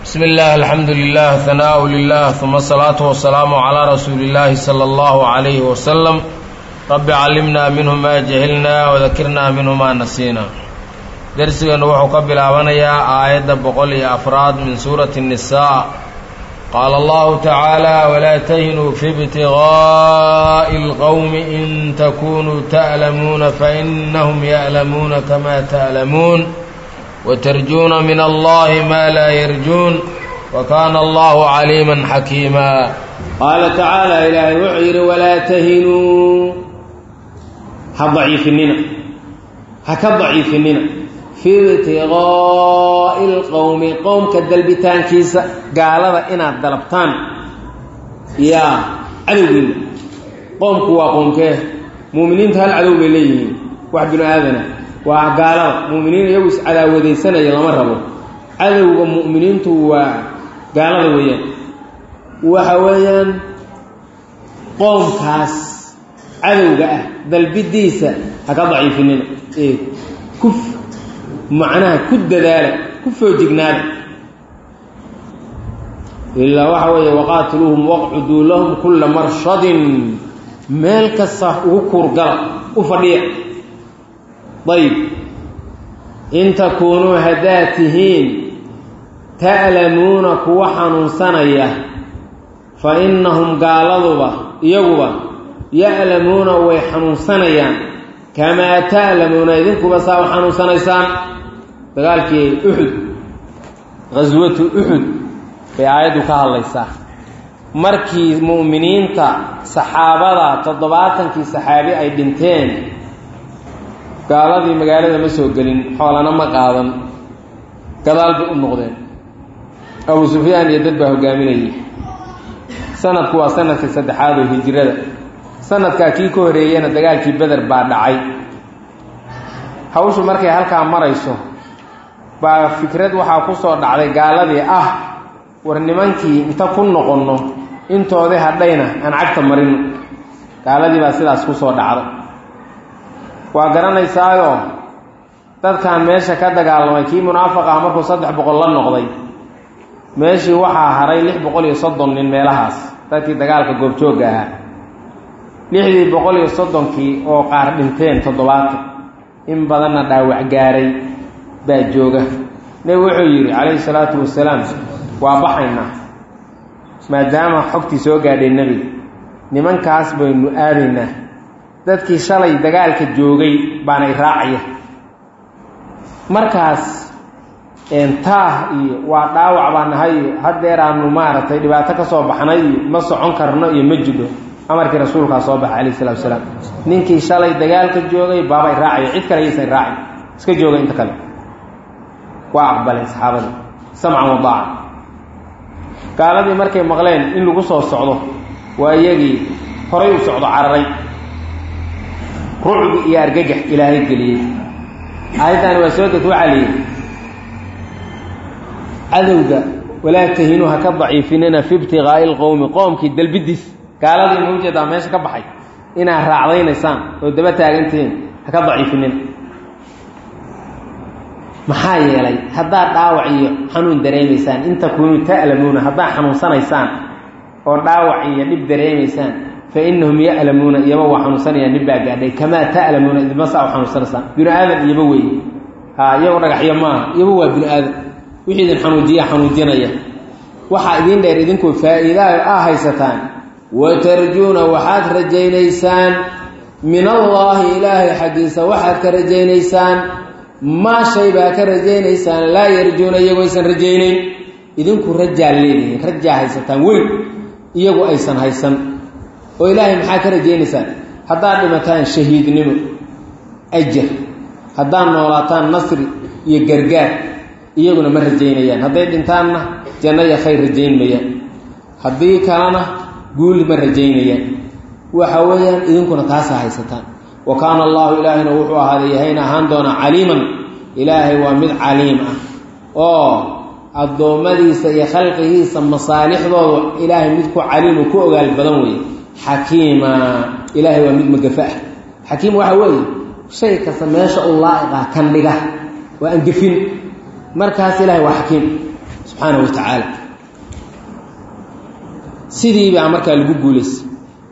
بسم الله الحمد لله ثناء لله ثم الصلاة والسلام على رسول الله صلى الله عليه وسلم رب علمنا منه ما جهلنا وذكرنا منه ما نسينا درسنا وحو كبلابنيا آية بقول أفراد من سورة النساء قال الله تعالى ولا تهنوا في ابتغاء القوم إن تكونوا تألمون فإنهم يألمون كما تألمون وترجون من الله ما لا يرجون وكان الله عليما حكيما قال تعالى إلهي وعير ولا تهنوا هضعيفننا هكضعيفننا في ابتغاء القوم قوم كالدلبتان كيسا قال هذا إنا الدلبتان يا عدوين قوم كوا قوم كيه مؤمنين تهل عدو بليهين واحد بن آذنا waa gaalada mu'miniin iyagu is cadaawadaysanaya lama rabo cadowga mu'miniintu waa gaalada weeyaan waxa weeyaan qoomkaas cadowga ah dalbidiisa ha ka daciifinina ee ku macnaha ku dadaala ku foojignaada ilaa waxa weeye waqaatiluuhum waqcuduu lahum kulla marshadin meel kasta ugu kuurgala u fadhiya ayb in takuunuu haddaad tihiin ta'lamuuna kuwa xanuunsanaya fa innahum gaaladuba iyaguba ya'lamuuna way xanuunsanayaan kamaa ta'lamuuna idinkuba saa u xanuunsanaysaan dagaalkii uxud qaswatu uxud bay aayaddu ka hadlaysaa markii mu'miniinta saxaabada toddobaatankii saxaabi ay dhinteen gaaladii magaalada ma soo gelin xoolana ma qaadan gadaal bay u noqdeen abu sufyaan iyo dad baa hogaaminayay sanadku waa sanadkii saddexaad oo hijirada sanadkaa kii ka horeeyena dagaalkii beder baa dhacay hawshu markay halkaa marayso baa fikrad waxaa ku soo dhacday gaaladii ah war nimankii inta ku noqonno intoodii hadhayna aan cagta marino gaaladii baa sidaas ku soo dhacday waa garanaysaayoo dadkan meesha ka dagaalamay kii munaafiq ah markuu saddex boqol la noqday meeshii waxaa haray lix boqol iyo soddon nin meelahaas dadkii dagaalka goobjoogga ahaa lixdii boqol iyo soddonkii oo qaar dhinteen toddobaatan in badanna dhaawac gaaray baa jooga nebigu wuxuu yidhi calayhi salaatu wasalaam waa baxaynaa maadaama xogtii soo gaadhay nebiga nimankaas baynu aadaynaa dadkii shalay dagaalka joogay baana i raacaya markaas taah iyo waa dhaawac baa nahay iyo haddeeraanu maaragtay dhibaato ka soo baxnay iyo ma socon karno iyo ma jidho amarkii rasuulkaa soo baxay calayhi salatu wasalaam ninkii shalay dagaalka joogay baaba i raacaya cid kale yaysan raacin iska jooga inta kale waa aqbaleen saxaabadii samcan wadaaca gaaladii markay maqleen in lagu soo socdo waa iyagii horay u socdo cararay rucbi iyo argagax ilaahay geliyey aayaddaani waa soo deg waxaa layidhi cadowga walaa tahinuu ha ka daciifinina fi ibtiqaa'i lqowmi qoomkii dalbidiis gaaladii ma ujeedaa meesha ka baxay inaad raacdaynaysaan oo daba taagantihiin ha ka daciifinina maxaa yeelay haddaad dhaawac iyo xanuun dareemaysaan in takuunuu ta'lamuuna haddaad xanuunsanaysaan oo dhaawac iyo dhib dareemaysaan fainahum ya'lamuuna iyaba waa xanuunsanayaan nin baa gaadhay kamaa ta'lamuuna idinma saa u xanuunsanaysaan binu aadan iyaba weeye ha iyago dhagaxyo maaha iyaba waa binu aadan wixii idin xanuujiya xanuujinaya waxaa idiin dheer idinkoo faa'iidaha aa haysataan wa tarjuuna waxaad rajaynaysaan min allaahi ilaahay xaggiisa waxaad ka rajaynaysaan maa shay baa ka rajaynaysaan laa yarjuuna iyagoo aysan rajaynayn idinku rajaa leedihiin rajaa haysataan weyn iyagu aysan haysan oo ilaahay maxaa ka rajaynaysaan haddaad dhimataan shahiidnimo ajar haddaad noolaataan nasri iyo gargaar iyaguna ma rajaynayaan hadday dhintaanna janno iyo khayr rajayn mayaan haddii kalena guuli ma rajaynayaan waxa weeyaan idinkuna taasaa haysataan wa kaana allaahu ilaahayna wuxuu ahaaday yahayna ahaan doonaa caliiman ilaahay waa mid caliim ah oo addoommadiisa iyo khalqigiisa masaalixdooda ilaahay mid ku caliimu ku ogaal badan weeye xakiima ilaahay waa mid magafa ah xakiim waxa weeye shay kasta meesha u laa'iqa kan dhiga waa angefin markaas ilaahay waa xakiim subxaana wa tacaala sidii baa markaa lagu guulaystay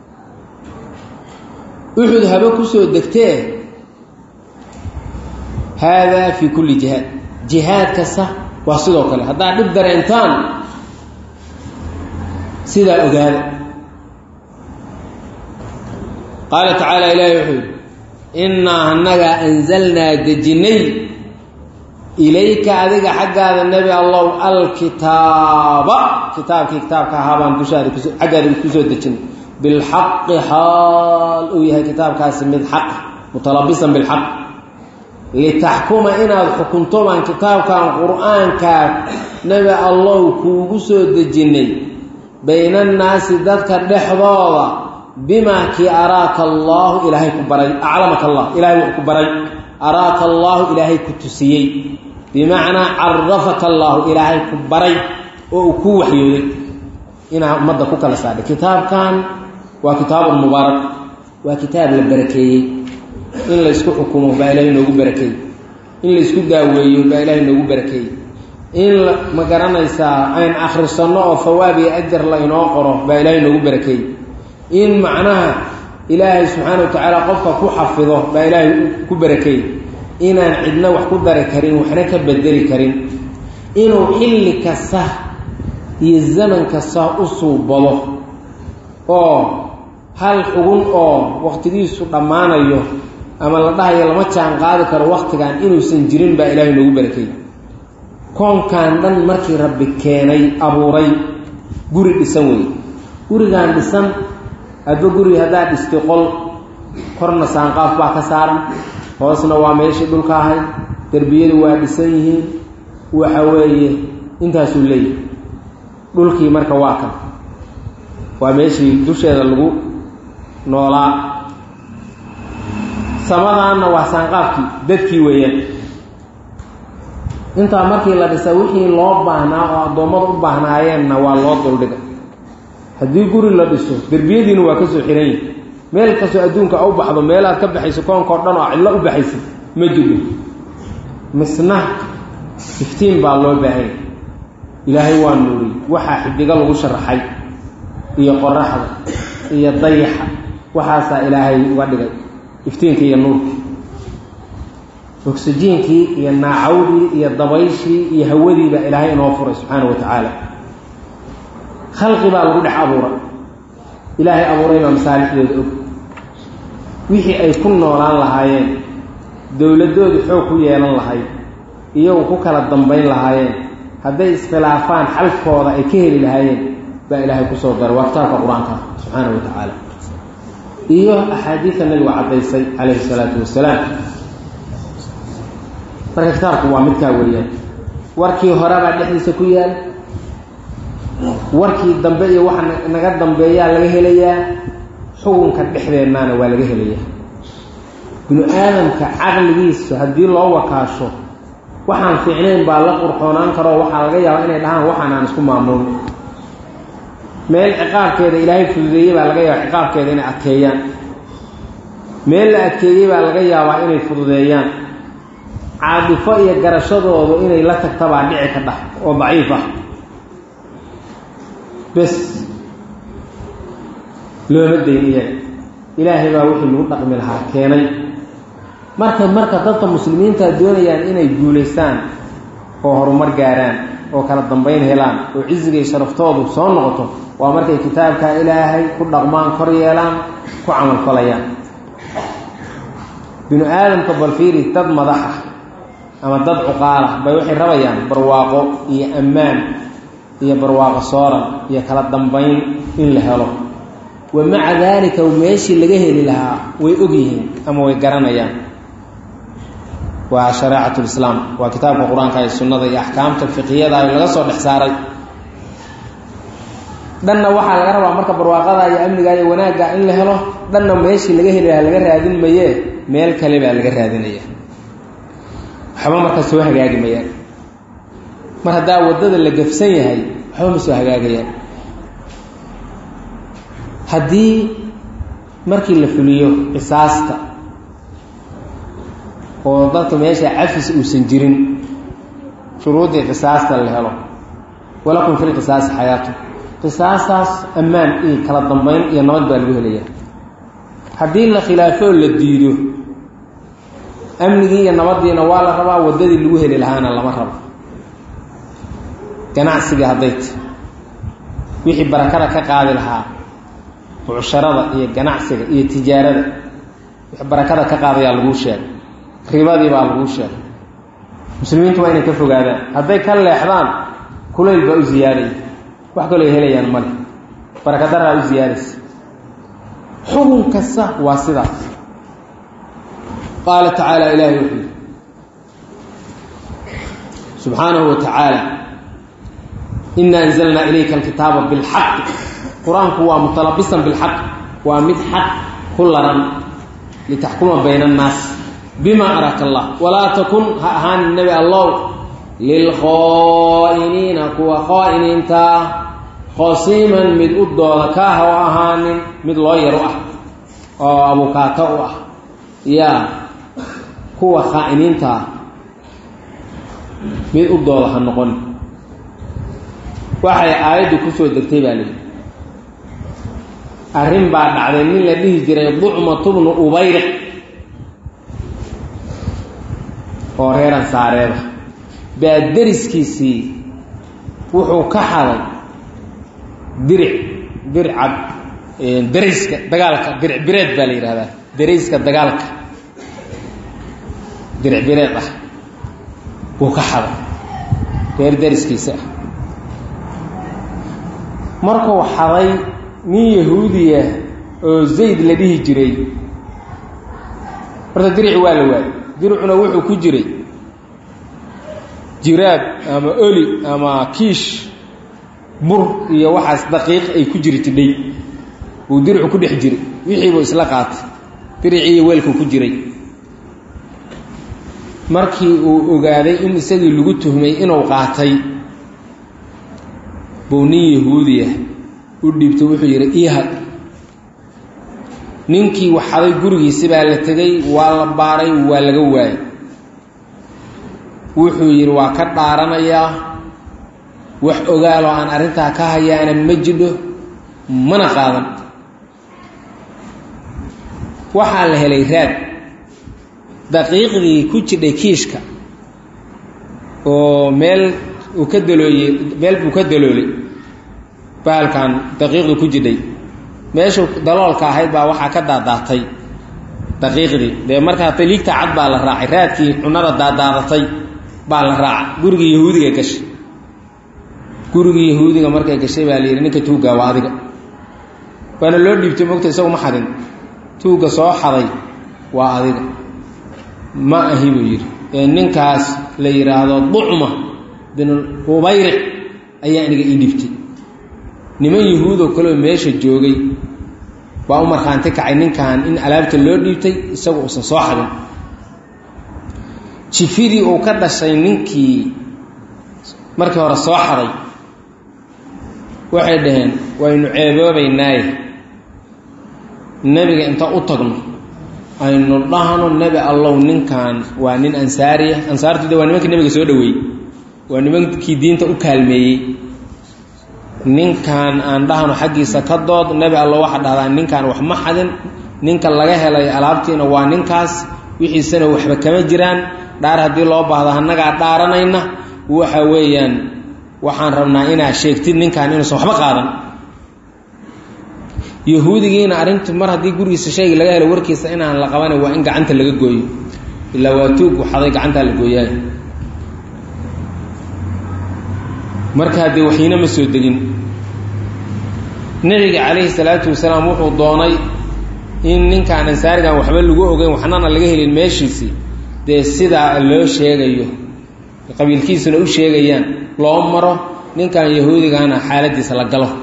uxud habe kusoo degtee haadaa fii kulli jihaad jihaad kasta waa sidoo kale haddaad dhib dareentaan sidaa ogaada qaala tacaala ilaahi wuxuu yidhi innaa annagaa anzalnaa dejinnay ilayka adiga xaggaada nebi allow alkitaaba kitaabkii kitaabka ahaa baan dushaada kus xaggaada kusoo dejinay bilxaqi xaal uu yahay kitaabkaasi mid xaq mutalabisan bilxaq litaxkuma inaad xukunto baan kitaabkan qur-aankaa nebi allow kuugu soo dejinnay bayna annaasi dadka dhexdooda bimaa kii araaka allaahu ilaahay ku baray aclamaka allah ilahay wuxuu ku baray araaka allaahu ilaahay ku tusiyey bimacnaa carafaka allaahu ilaahay ku baray oo uu kuu waxyooday inaa ummadda ku kala saadhay kitaabkan waa kitaabun mubaarak waa kitaab la barakeeyey in laysku xukumo baa ilahay noogu barakeeyey in laysku daaweeyo baa ilaahay noogu barakeeyey in ma garanaysaa ayn akhrisanno oo fawaab iyo ajar la inoo qoro baa ilaahay noogu barakeeyey in macnaha ilaahay subxaana wa tacaala qofka ku xafido baa ilaahay ku barakeeyey inaan cidna wax ku dari karin waxna ka bedeli karin inuu xilli kasta iyo zaman kasta u suubado oo hal xugun oo waqtigiisu dhammaanayo ama la dhahayo lama jaan qaadi karo waktigan inuusan jirin baa ilaahay noogu barakeeyey koonkan dhan markii rabbi keenay abuuray guri dhisan weeye gurigan dhisan adba guri haddaad dhistay qol korna saanqaaf baa ka saaran hoosna waa meeshii dhulka ahayd derbiyadu waa dhisan yihiin waxa weeye intaasuu leeyahay dhulkii marka waa kan waa meeshii dusheeda lagu noolaa samadaanna waa saanqaafkii dadkii weeyaan intaa markii la dhisa wixii loo baahnaa oo addoommada u baahnaayeenna waa loo duldhigay haddii guri la dhiso derbiyadiina waa ka soo xihan yihi meel kastoo adduunka a u baxdo meelaad ka baxayso koonkao dhan oo cidlo u baxaysa ma jiro misna iftiin baa loo baahanya ilaahay waa nuuriyey waxaa xidigo lagu sharaxay iyo qoraxda iyo dayaxa waxaasaa ilaahay uga dhigay iftiinkii iyo nuurkii oksijiinkii iyo naacawdii iyo dabayshii iyo hawadii baa ilaahay inoo furay subxaana wa tacaala khalqi baa lagu dhex abuuray ilaahay abuuray baa masaalixdooda og wixii ay ku noolaan lahaayeen dowladoodu xoog ku yeelan lahayd iyagu ku kala dambayn lahaayeen hadday iskhilaafaan xalkooda ay ka heli lahaayeen baa ilaahay kusoo daray waa kitaabka qur-aanka subxaana wa tacaala iyo axaadiida nabigu caddaysay calayhi salaatu wasalaam marka kitaabku waa midkaa weeyaan warkii horebaa dhexdiisa ku yaal warkii dambe iyo waxa naga dambeeyaa laga helayaa xukunka dhexdeennaana waa laga helayaa binu aadamka caqligiisa haddii loo wakaasho waxaan fiicnayn baa la qurxoonaan karoo waxaa laga yaabaa inay dhahaan waxaan aan isku maamulin meel ciqaabkeeda ilaahay fududeeyey baa laga yaabaa ciqaabkeeda inay adkeeyaan meel la adkeeyey baa laga yaabaa inay fududeeyaan caadifo iyo garashadoodu inay la tagta baa dhici ka dhah oo daciif ah bes looma dayn iyaga ilaahay baa wixii lagu dhaqmi lahaa keenay marka marka dadka muslimiinta doonayaan inay guulaystaan oo horumar gaaraan oo kala dambayn helaan oo ciziga iyo sharaftoodu soo noqoto waa markay kitaabka ilaahay ku dhaqmaan kor yeelaan ku camalfalayaan binu aadamka balfiiri dad madax ah ama dad cuqaala bay waxay rabayaan barwaaqo iyo ammaan iyo barwaaqo sooran iyo kala dambayn in la helo wa maca daalika meeshii laga heli lahaa way og yihiin ama way garanayaan waa shareecat lislaam waa kitaabka qur-aanka iyo sunnada iyo axkaamta fiqiyada laga soo dhex saaray dhanna waxaa laga rabaa marka barwaaqada iyo amniga iyo wanaagga in la helo dhanna meeshii laga heli lahaa laga raadin mayee meel kale baa laga raadinaya waxba marka soo hagaagi mayaan mar haddaa waddada la gafsan yahay waxba ma soo hagaagayaan haddii markii la fuliyo qisaasta oo dadka meesha cafis uusan jirin shuruuddii qisaasta la helo walakum fi lqisaasi xayaatu qisaastaas ammaan iyo kala dambeyn iyo nabad baa lagu helayaa haddii la khilaafoo la diido amnigii iyo nabadiina waa la rabaa waddadii lagu heli lahaana lama rabo ganacsiga hadday ta wixii barakada ka qaadi lahaa bucsharada iyo ganacsiga iyo tijaarada wixii barakada ka qaadayaa laguu sheegay ribadii baa laguu sheegay muslimiintu waa inay ka fogaadaan hadday ka leexdaan kulayl baa u ziyaadaya wax kaloo ay helayaan male barakadaraa u ziyaadaysa xukun kasta waa sidaas qaala tacaala ilaahay wuxuu yidhi subxaanahu wa tacaala ina anzalnaa ilayka alkitaaba bilxaqi qur-aanku waa mutalabisan bilxaq waa mid xaq ku laran litaxkuma bayna annaas bima araka allah walaa takun ha ahaanin nebi allow lilkhaa'iniina kuwa khaa'iniintaa khasiiman mid u dooda kaa ha u ahaanin mid loo yar u ah oo abukaato u ah yaa kuwa khaa'iniintaa mid u dooda ha noqon waxay aayaddu kusoo degtay baa lihi arrin baa dhacday nin la dhihi jiray ducmatu bnu ubayriq oo reeran saareeda baa deriskiisii wuxuu ka xaday diric dircad darayska dagaalka diric bireed baa la yidhahdaa darayska dagaalka diric bireed ah wuu ka xaday reer deriskiisa ah markuu xaday nin yahuudiya oo zayd la dhihi jiray horta dirici waa la waayey diricuna wuxuu ku jiray jiraab ama oli ama kiish bur iyo waxaas daqiiq ay ku jiri tidhay buu diricu ku dhex jiray wixiibuu isla qaatay diricii iyo weelkuu ku jiray markii uu ogaaday in isagii lagu tuhmay inuu qaatay buu nin yahuudiya u dhiibtay wuxuu yidhi iihad ninkii waxaday gurigiisi baa la tegey waa la baaray waa laga waayey wuxuu yidhi waa ka dhaaranayaa wax ogaaloo aan arrintaa ka hayaana ma jidho mana qaadan waxaa la helay raad daqiiqdii ku jidhay kiishka oo meel uu ka dalooyey meel buu ka daloolay bahalkan daqiiqdu ku jidhay meeshu daloolka ahayd baa waxaa ka daadaatay daqiiqdii dee markaa taliigta cad baa la raacay raadkii cunada daadaadatay baa la raaca gurigii yahuudiga gashay gurigii yahuudiga markay gashay baa la yidhi ninka tuuggaa waa adiga waana loo dhiibtay mogta isagu ma xadin tuugga soo xaday waa adiga ma ahi buu yidhi ee ninkaas la yidhaahdo ducma bin ubayric ayaa aniga ii dhibtay niman yahuudoo kaleoo meesha joogay baa u markhaanti kacay ninkan in alaabta loo dhiibtay isagu uusan soo xadin jifidii uu ka dhashay ninkii markii hore soo xaday waxay dhaheen waynu ceeboobaynaaye nebiga inta u tagno aynu dhahno nebi allow ninkan waa nin ansaariya ansaartu de waa nimankii nebiga soo dhaweeyey waa nimankii diinta u kaalmeeyey ninkan aan dhahno xaggiisa ka dood nebi allo waxaa dhahdaa ninkan wax ma xadin ninka laga helay alaabtiina waa ninkaas wixiisana waxba kama jiraan dhaar haddii loo baahdo annagaa dhaaranayna waxa weeyaan waxaan rabnaa inaad sheegtid ninkan inuusan waxba qaadan yahuudigiina arrintu mar haddii gurigiisa shayga laga helo warkiisa inaan la qabanay waa in gacanta laga gooyo ilaa waa tuug waxaday gacantaa la gooyaay marka haddee waxyiina ma soo degin nebiga calayhi salaatu wasalaam wuxuu doonay in ninkaan ansaarigan waxba lagu ogeyn waxnana laga helin meeshiisii dee sidaa loo sheegayo qabiilkiisuna u sheegayaan loo maro ninkan yahuudigana xaaladiisa la galo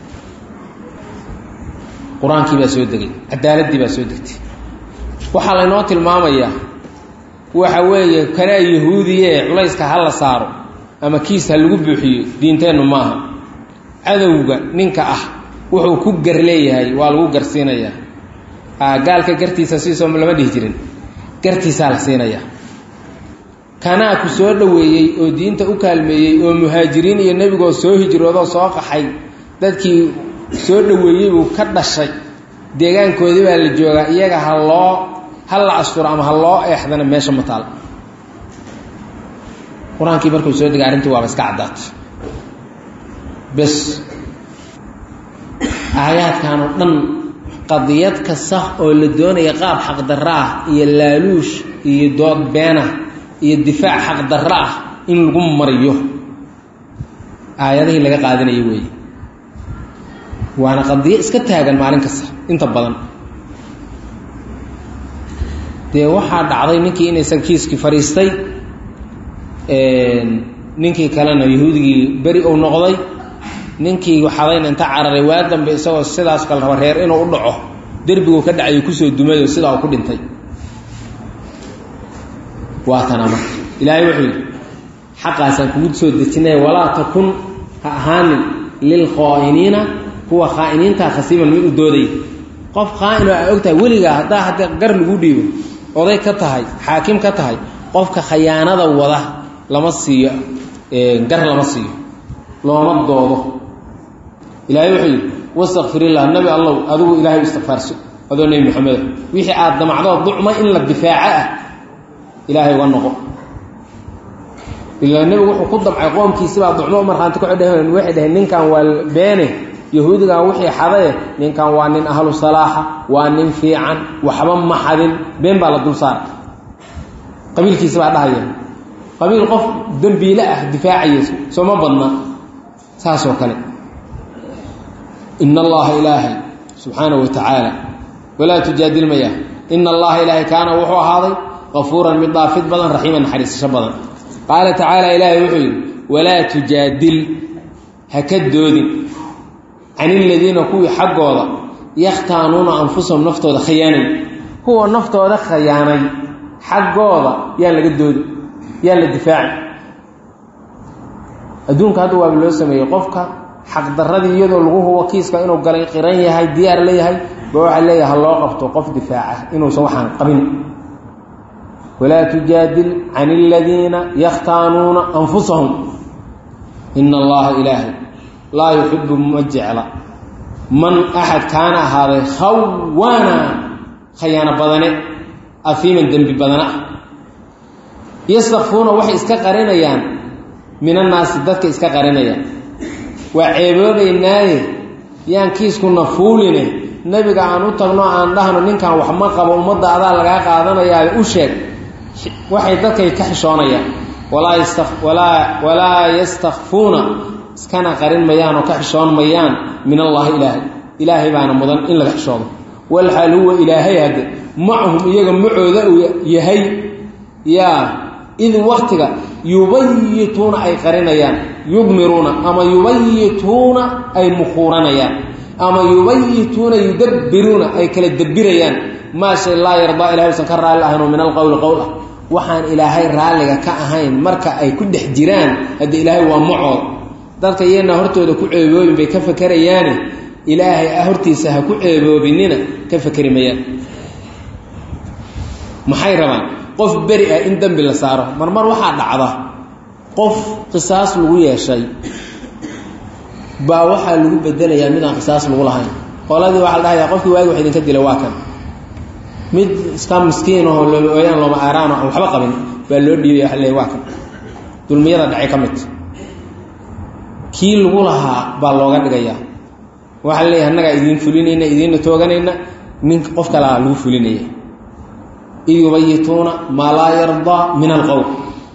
qur-aankii baa soo degay cadaaladdii baa soo degtay waxaa laynoo tilmaamayaa waxa weeye kanaa yahuudiye culayska ha la saaro ama kiis ha lagu buuxiyo diinteennu maaha cadowga ninka ah wuxuu ku gar leeyahay waa lagu garsiinayaa gaalka gartiisa siisoo lama dhihi jirin gartiisaa la siinayaa kanaa ku soo dhoweeyey oo diinta u kaalmeeyey oo muhaajiriin iyo nebigoo soo hijroodoo soo qaxay dadkii soo dhoweeyey buu ka dhashay deegaankoodii baa la joogaa iyaga ha loo ha la asturo ama ha loo eexdana meesha ma taal qur-aankii markuu soo degay arrintii waaba iska caddaatay bes aayaadkan oo dhan qadiyad kasta oo la doonaya qaab xaqdarro ah iyo laaluush iyo dood beenah iyo difaac xaqdarro ah in lagu mariyo aayadihii laga qaadanayo weeye waana qadiyo iska taagan maalin kasta inta badan dee waxaa dhacday ninkii inaysan kiiskii fadhiistay ninkii kalena yahuudigii beri uu noqday ninkii xadayna inta cararay waa dambe isagoo sidaas kale raba reer inuu u dhaco derbiguu ka dhacayo kusoo dumayo sidaa uu ku dhintay waa tana marka ilaahay wuxuu yidhi xaqaasaan kugu soo dejinaya walaa takun ha ahaanin lilkhaa'iniina kuwa khaa'iniintaa khasiiman mid u doodaya qof khaa'in oo aa ogtahay weligaa haddaa hadda gar lagu dhiibo oday ka tahay xaakim ka tahay qofka khayaanada wada lama siiyo gar lama siiyo looma doodo ilaahay wuxuu yidhi wastakfirillah nabi allow adigu ilaahay u istikfaarso adoo nebi maxameda wixii aad damacdoo ducma in la difaaco ah ilaahay uga noqo ilaa nebigu wuxuu ku damcay qoomkiisibaa ducmo markhaanti ku dheheen waxay dhaheen ninkan waa beene yahuudigan wixii xadaye ninkan waa nin ahlu salaaxa waa nin fiican waxba ma xadin been baa la dul saara qabiilkiisi baa dhahaya qabiil qof dembiile ah difaacayayso sooma badna saasoo kale in allaha ilaahay subxaana wa tacaala walaa tujaadil maya ina allaha ilaahay kaana wuxuu ahaaday qafuuran mid dhaafid badan raxiiman naxariisasho badan qaala tacaala ilaahay wuxuu yidhi walaa tujaadil ha ka doodin can iladiina kuwii xaggooda yakhtaanuuna anfusahum naftooda khayaanay kuwa naftooda khayaanay xaggooda yaan laga doodin yaan la difaaci adduunka hadda waaba loo sameeyey qofka xaqdaradii iyadoo lagu hubo kiiska inuu galay qiran yahay diyaar la yahay ba waxaa leeyahay ha loo qabto qof difaaca inuusan waxaan qabin walaa tujaadil can aladiina yakhtaanuuna anfusahum ina allaha ilaahay laa yuxibu ma jecla man axad kaana ahaaday khawaana khayaano badane afiiman dembi badana ah yastakfuuna waxay iska qarinayaan min annaasi dadka iska qarinayaan waa ceeboobaynaaye yaan kiiskuna fuuline nebiga aan u tagno aan dhahno ninkan wax ma qabo ummadda adaa lagaa qaadanayaa u sheeg waxay dadkay ka xishoonayaan walaa yasta walaa walaa yastakfuuna iskana qarin mayaan oo ka xishoon mayaan min allaahi ilaahay ilaahay baana mudan in laga xishoodo walxaal huwa ilaahay hadde macahum iyaga macooda uu yahay yaa id waktiga yubayituuna ay qarinayaan yudmiruuna ama yubayituuna ay mukhuuranayaan ama yubayituuna yudabbiruuna ay kala dabirayaan maa shay laa yardaa ilahay usan ka raalli ahayn oo min alqowli qowl ah waxaan ilaahay raalliga ka ahayn marka ay ku dhex jiraan hadde ilaahay waa macood dadka iyana hortooda ku ceeboobin bay ka fakerayaane ilaahay hortiisa ha ku ceeboobinina ka fakeri mayaan maxay rabaan qof beri ah in dembi la saaro marmar waxaa dhacda qof qisaas lagu yeeshay baa waxaa lagu bedelayaa mid aan qisaas lagu lahayn qoladii waxaa la dhahayaa qofkii waagi wax idinka dila waa kan mid iska miskiin aho loooyaan looma aaraano aan waxba qabin baa loo dhiibaya waa le waa kan dulmiyada dhacay ka mid kii lagu lahaa baa looga dhigayaa waxaa leeyahay annagaa idiin fulinayna idiinna tooganayna ninka qof kalea lagu fulinaya id yubayituuna maa laa yardaa min alqowl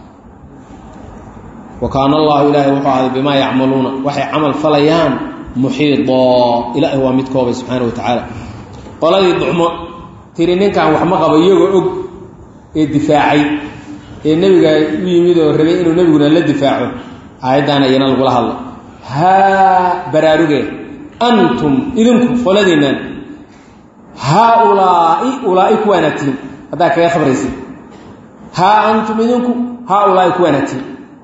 wa kaana allahu ilaahay wuxuu ahday bimaa yacmaluuna waxay camal falayaan muxiidoo ilaahay waa mid koobay subxaana wa tacaala qoladii ducmo tiri ninkan wax ma qabo iyagoo og ee difaacay ee nebiga u yimid oo rabay inuu nebiguna la difaaco aayaddaana iyana lagula hadlo haa baraarugee antum idinku qoladiinnan haaulaai ulaa'i kuwaanaad tihin haddaa kaga khabraysid haa antum idinku haaulaai kuwaanaad tihin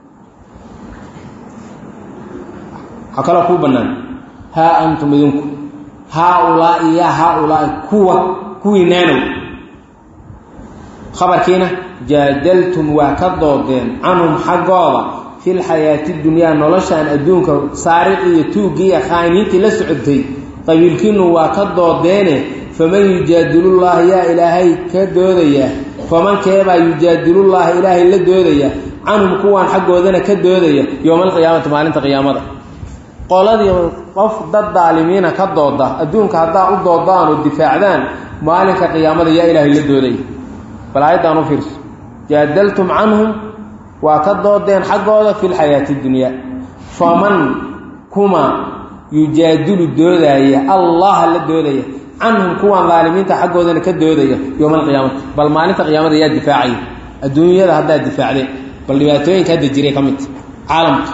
waxaa kaloo kuu bannaan haa antum idinku haaulaai yaa haaulaai kuwa kuwii naanow khabarkiina jaadaltum waa ka doodeen canhum xaggooda fil xayaati dunyaa noloshaan adduunka saariqi iyo tuuggii iyo khaaniintii la socotay qabiilkiinu waa ka doodeene faman yujaadilullaha yaa ilaahay ka doodaya faman keebaa yujaadilullaha ilaahay la doodaya canhum kuwaan xaggoodana ka doodaya yowma alqiyaamati maalinta qiyaamada qoladii qof dad daalimiina ka dooda adduunka haddaa u doodaan oo difaacdaan maalinka qiyaamada yaa ilaahay la doodaya bal aayaddan u fiirso jaadaltum canhum waa ka doodeen xaggooda fi lxayaati dunyaa faman kuma yujaadilu doodaaya allaha la doodaya canhum kuwaan daalimiinta xaggoodana ka doodaya yowma alqiyaamati bal maalinta qiyaamada yaa difaacaya adduunyada haddaad difaacdeen bal dhibaatooyinka hadda jiray ka midta caalamka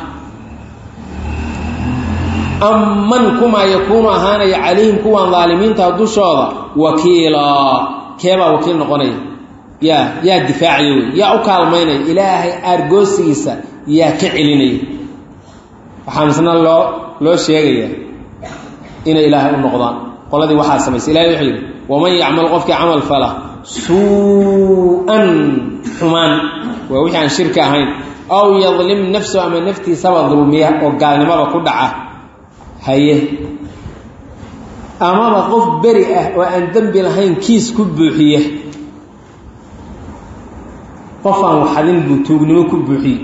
amman kumaa yakuunu ahaanaya calayhim kuwaan daalimiinta dushooda wakiilaa keebaa wakiil noqonaya yaa yaa difaacaya wey yaa u kaalmaynaya ilaahay aargoosigiisa yaa ka celinaya waxaa misna loo loo sheegayaa inay ilaahay u noqdaan qoladii waxaa samaysay ilahay wuxuu yidhi waman yacmal qofkii camal fala suu-an xumaan waa wixii aan shirka ahayn aw yadlim nafsu ama naftiisaba dulmiya oo gaalnimada ku dhaca haye amaba qof beri ah oo aan dembi lahayn kiis ku buuxiya qof aan waxadin buu tuugnimo ku buuxiyey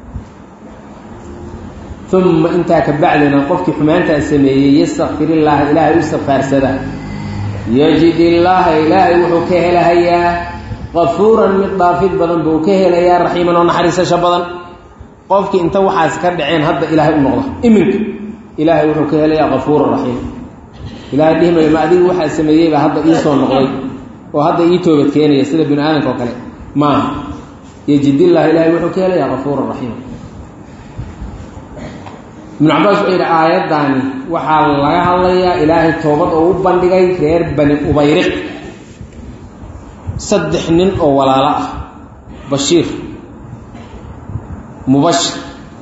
uma intaa ka bacdina qofkii xumaantaa sameeyey yastakfir illaaha ilaahay u istikfaarsada yajid illaaha ilaahay wuxuu ka helahayaa qafuuran mid dhaafid badan buu ka helayaa raxiiman oo naxariisasho badan qofkii inta waxaas ka dhaceen hadda ilaahay u noqda iminka ilaahay wuxuu ka helayaa qafuuran raxiim ilahay dhihi mayo ma adigu waxaa sameeyeybaa hadda ii soo noqday oo hadda ii toobad keenaya sida bini aadamka oo kale maaha yejidillah ilaahay wuxuu ka helayaa qafuuran raxiima ibnu cabaas wuxuu yidhi aayaddaani waxaa laga hadlayaa ilaahay toobad oo u bandhigay reer bani ubayriq saddex nin oo walaalo ah bashiir mubashir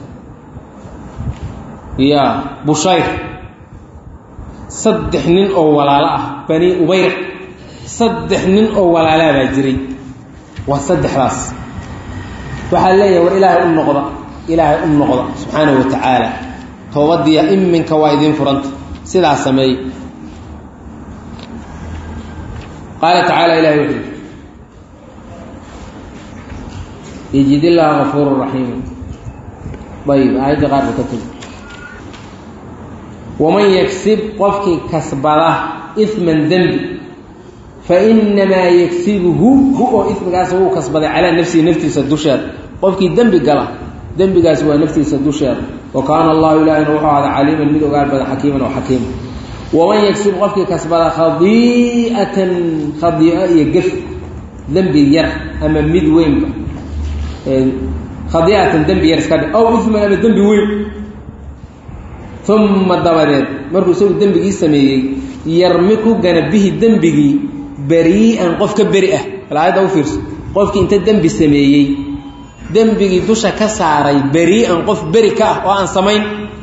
ya bushayr saddex nin oo walaalo ah bani ubayriq saddex nin oo walaalaa baa jiray waa saddexdaas waxaa leeyahay war ilaahay u noqda ilaahay u noqda subxaanahu wa tacaala toobadiya iminka waa idiin furanta sidaa sameey qaala tacaala ilahi wuxuu yidhi yejid illaaha gafuuru raxiima ayib aayadda qaar ba ka tegi waman yagsib qofkii kasbada isman dembi fainamaa yagsibuhu hu oo ismigaas wuu kasbaday calaa nafsihi naftiisa dusheeda qofkii dembi gala dembigaas waa naftiisa dusheeda wa kaana allahu ilaahina wuxuu ahada caliiman mid ogaal badan xakiiman oo xakiima waman yagsib qofkii kasbada khadii'atan khadii'o iyo gef dembi yar ama mid weynba khadii'atan dembi yar iska dhe aw isman ama dembi weyn uma dabadeed markuu isagu dembigii sameeyey yarmi ku gana bihi dembigii berii'an qof ka beri ah bal aayadda u fiirso qofkii inta dembi sameeyey dembigii dusha ka saaray berii'an qof beri ka ah oo aan samayn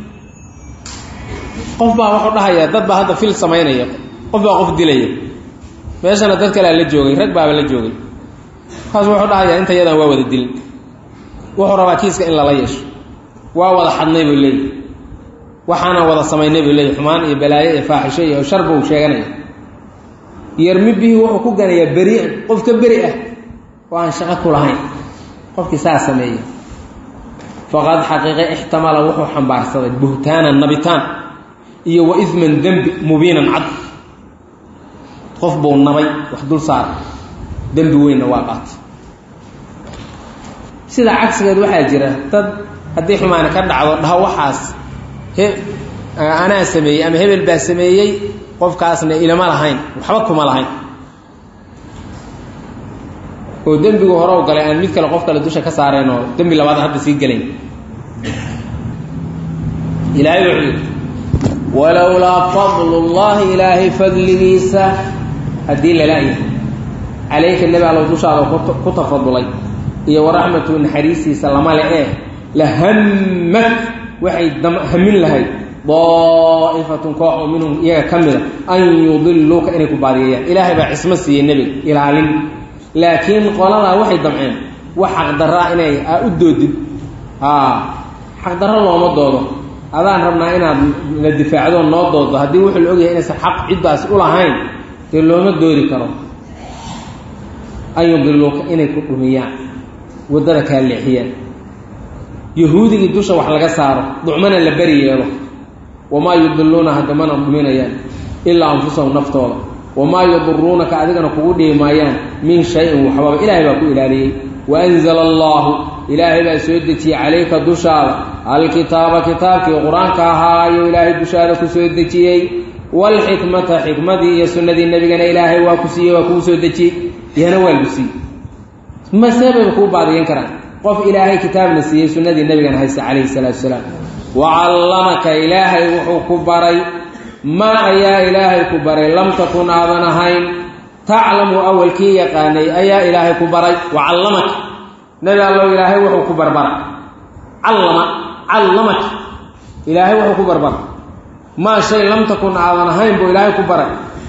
qof baa wuxuu dhahayaa dad baa hadda fil samaynaya qof baa qof dilaya meeshana dad kalea la joogay rag baaba la joogay markaas wuxuu dhahayaa inta yadan waa wada dilin wuxuu rabaa kiiska in lala yeesho waa wada xadnay buu leeyahy waxaanaan wada samaynay buu leeyahy xumaan iyo balaayo iyo faaxisho iyo shar buu sheeganaya yarmi bihi wuxuu ku ganayaa berii'an qof ka beri ah oo aan shaqo ku lahayn qofkii saa sameeya faqad xaqiiqe ixtamala wuxuu xambaarsaday buhtaanan nabitaan iyo wa isman dembi mubiinan cad qof buu nabay wax dul saara dembi weynna waa qaatay sida cagsigeed waxaa jira dad haddii xumaani ka dhacdo dhaho waxaas he anaa sameeyey ama hebel baa sameeyey qofkaasna ilama lahayn waxba kuma lahayn oo dembigu hore u galay aan mid kale qof kale dusha ka saareen oo dembi labaad hadda sii gelayn ilaahay wuxuu yidhi walowlaa fadlu llahi ilaahay fadligiisa haddii lala-yahay calayka nebi allow dushaada ku tafadulay iyo waraxmatu naxariistiisa lama le eh la hammad waxay hamin lahayd daa'ifatun koox oo minhum iyaga ka mida an yudiluuka inay ku baadiyeeyaan ilaahay baa cismo siiyey nebiga ilaalin laakiin qoladaa waxay damceen wax xaqdarraa inay aa u doodid xaqdarro looma doodo adaan rabnaa inaad la difaacdo noo doodo haddii wuxuu la ogyahay inaysan xaq ciddaas u lahayn dee looma doodi karo an yudiluuka inay ku dhumiyaan waddada kaa leexiyaan yahuudigii dusha wax laga saaro ducmana la beri yeelo wamaa yudiluuna haddamana dhuminayaan ilaa anfusahum naftooda wamaa yaduruunaka adigana kugu dhihi maayaan min shayin waxbaba ilaahay baa ku ilaaliyey waanzala allaahu ilaahay baa soo dejiyey calayka dushaada alkitaaba kitaabkii qur-aanka ahaayo ilaahay dushaada ku soo dejiyey waalxikmata xikmadii iyo sunnadii nebigana ilaahay waa ku siiyey waa kuu soo dejiyey iyana waa lagu siiyey maseebaba kuu baadiyan karaan qof ilaahay kitaabna siiyey sunnadii nebigana haysta calayhi salaatu salaam wacallamaka ilaahay wuxuu ku baray maa ayaa ilaahay ku baray lam takun aadan ahayn taclamu awalkii yaqaanay ayaa ilaahay ku baray wacallamaka nebi allow ilaahay wuxuu ku barbara callama callamaka ilaahay wuxuu ku barbara maa shay lam takun aadan ahayn buu ilaahay ku baray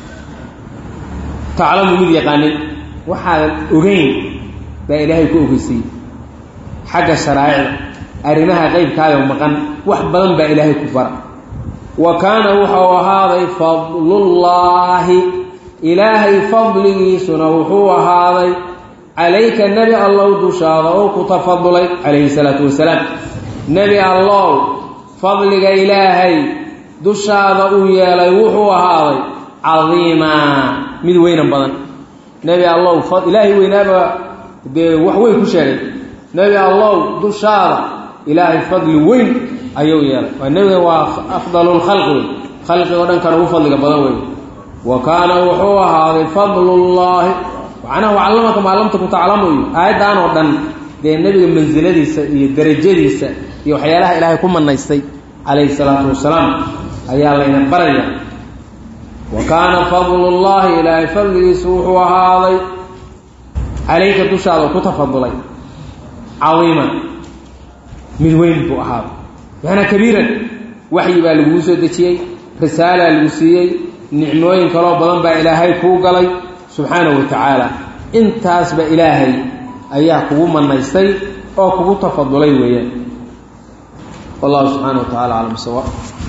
taclamu mid yaqaanin waxaadan ogeyn baa ilaahay ku ogeysiiyey xagga sharaa'icda arrimaha qeybkaayo maqan wax badan baa ilaahay ku bara wa kaana wuxuu ahaaday fadlullaahi ilaahay fadligiisuna wuxuu ahaaday calayka nebi allow dushaada oo ku tafadulay calayhi salaatu wasalaam nebi allow fadliga ilaahay dushaada uu yeelay wuxuu ahaaday cadiimaa mid weynan badan nebi allow ilaahay weynaaba dee wax weyn ku sheegay nebi allow dushaada ilaahay fadli weyn ayuu yeelay waa nebiga waa afdalulkhalqi wey khalqigo dhan kan ugu fadliga badan wey wa kaana wuxuu ahaaday fadlullaahi macnaha wacallamaka maa lam takun taclamu iyo aayaddan oo dhan dee nebiga mansiladiisa iyo derajadiisa iyo waxyaalaha ilaahay ku manaystay calayhi salaatu wasalaam ayaa layna baraya wa kaana fadlullaahi ilaahay fadligiisu wuxuu ahaaday calayka dushaada ku tafadulay cadiiman mid weyn buu ahaaday macnaa kabiiran waxyi baa laguu soo dejiyey risaalaa lagu siiyey nicmooyin kaloo badan baa ilaahay kuu galay subxaanahu wa tacaala intaasba ilaahay ayaa kugu manaystay oo kugu tafadulay weeyaan wallahu subxaana wa tacala aclam sawa